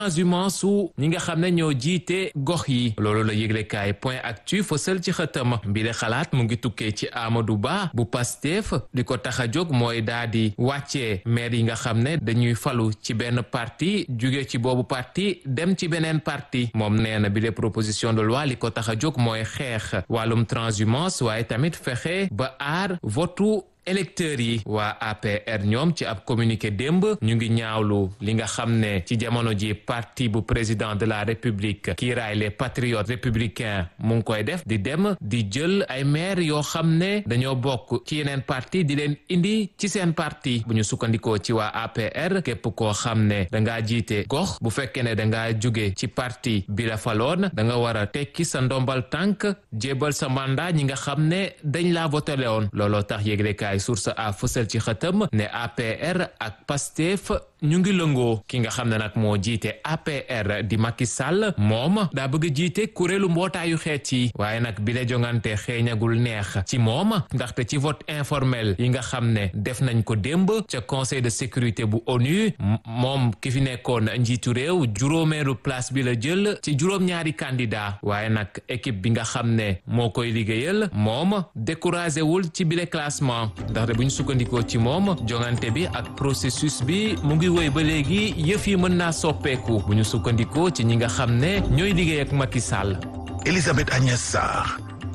transhumance su ñi nga xam ne ñoo jiite gox yi loolu la yëglekaay point actu fësal ci xëtam mbile xalaat mu ngi tukkee ci Amadou Ba bu Pastef li ko tax a jóg mooy daa di wàccee maire yi nga xam ne dañuy falu ci benn parti jóge ci boobu parti dem ci beneen parti moom nee na bile proposition de loi li ko tax a jóg mooy xeex wàllum transhumance waaye tamit fexe ba aar votu électeurs yi waa APR ñoom ci ab communiqué démb ñu ngi ñaawlu li nga xam ne ci jamono ji parti bu président de la république kiiraay les patriotes républicains mu ngi koy def di dem di jël ay maire yoo xam ne dañoo bokk ci yeneen parti di leen indi ci seen parti bu ñu sukkandikoo ci waa APR képp koo xam ne dangaa jiite gox bu fekkee ne dangaa jóge ci parti bi la faloon da nga war a tekki sa ndombal tànk jébal sa mandat ñi nga xam ne dañ laa votele woon looloo tax yéglekaay ay source a fësal ci xëtam ne APR ak Pastef ñu ngi lëngoo ki nga xam ne nag moo jiite APR di Macky Sall moom daa bëgg a jiite kuréelu mbootaayu xeet yi waaye nag bi la jongante xeeñagul neex ci moom ndaxte ci vote informel yi nga xam ne def nañ ko démb ca conseil de sécurité bu ONU moom ki fi nekkoon njiitu réew juróomeelu place bi la jël ci juróom-ñaari candidat waaye nag équipe bi nga xam ne moo koy liggéeyal moom découragé wul ci bile classement ndaxte bu ñu sukkandikoo ci moom jongante bi ak processus bi mu ngi woy ba léegi yëf yi mën naa soppeeku bu ñu sukkandikoo ci ñi nga xam ne ñooy liggéey ak Macky Sall. Elisabeth Agnès Sarr.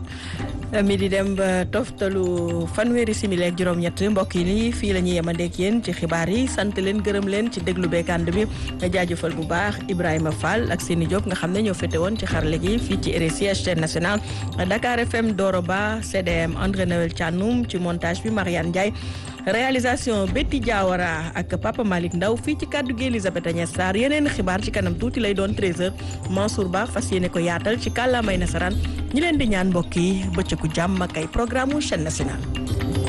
mi di dem ba toftalu fanweeri simili ak juróom-ñett mbokk yi nii fii la ñuy yemandeek yéen ci xibaar yi sant leen gërëm leen ci déglu beekand bi jaajëfal bu baax Ibrahima Fall ak Seni Diop nga xam ne ñoo fete woon ci xarale gi fii ci RSI chaîne nationale Dakar FM Doro Ba CDM André Noël Thianoum ci montage bi Mariane Ndiaye réalisation Betty Diawara ak Papa Malick Ndaw fii ci kàddu gi Elisabeth Agnès Sarr yeneen xibaar ci kanam tuuti lay doon 13h Mansour Ba fas yéene ko yaatal ci kàllaamay nasaraan ñi leen di ñaan mbokk yi bëccëgu jàmm ak ay programme chaîne nationale